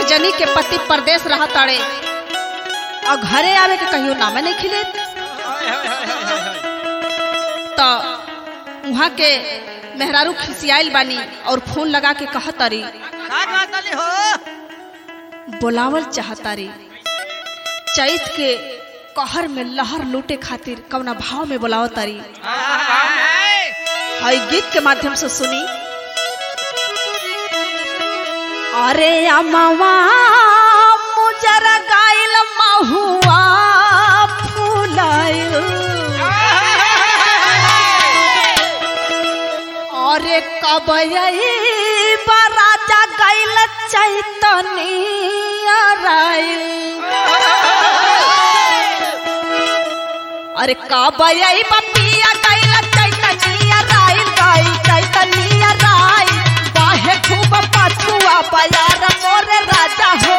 जनी के पति परदेश रह ताड़े और घरे आवे के कहियो नामे नहीं खिले तो वहाँ के मेहरारू खिसियाइल बानी और फोन लगा के कहतारी का कहतली हो बोलावल चाहतारी चैत के कहर में लहर लूटे खातिर कवना भाव में बोलावतारी हई गीत के माध्यम से सुनी अरे अमवा मुजर गाइल महुआ फूलायो अरे कब राजा गाइल चैतनी राइल अरे कब पिया गाइल चैतनी राइल गाइल चैतनी राइल बाहे खूब पछुआ बयार मोरे राजा हो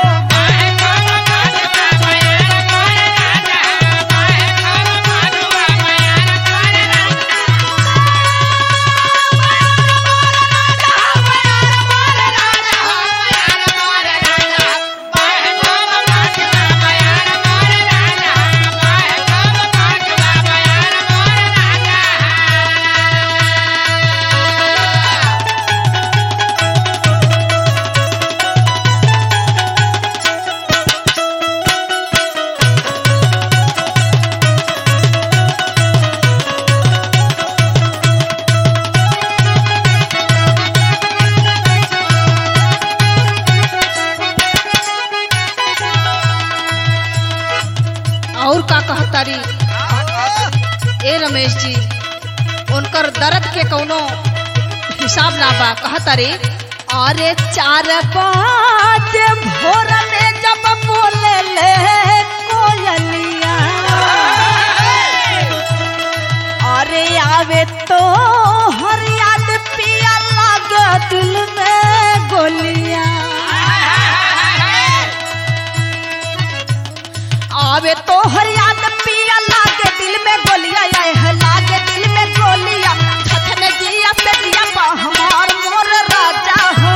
और का कहतारी ए रमेश जी उनकर दर्द के कौनो हिसाब ना बा कहतारी अरे चार बजे भोर में जब बोले ले कोयलिया अरे आवे तो हर याद पिया लागे दिल में गोलियां आवे तो हर याद पिया लागे दिल में गोलिया आए है लागे दिल में गोलिया छत में जिया पे जिया पा हमार मोर राजा हो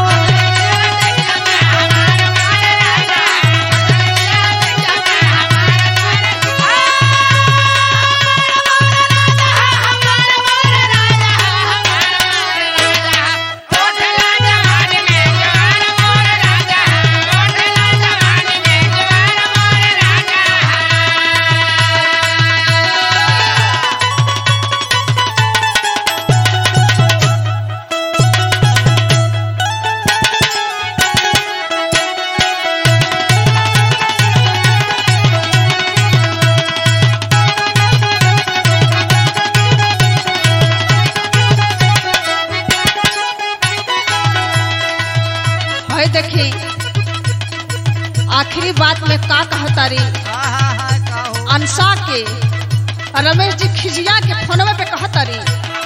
है देखी आखिरी बात में का कहतारी अनसा के रमेश जी खिजिया के फोनवे पे कहतारी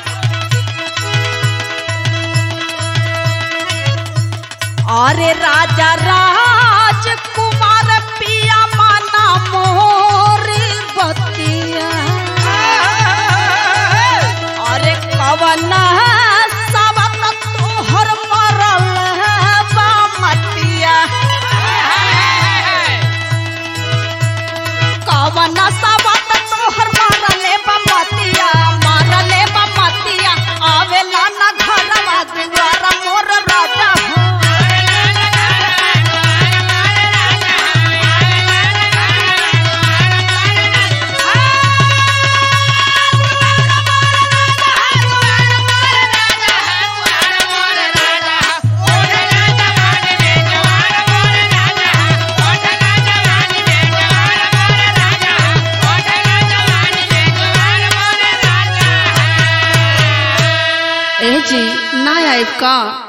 अरे राजा राजकुमार पिया माना मोरी बतिया अरे कवन सबक तोहर मरल बा मटिया कवन सबक तोहर मरले बा मटिया मरले बा मटिया आवेला ना घरवा दुआर मोर राजा हो ए जी ना आए का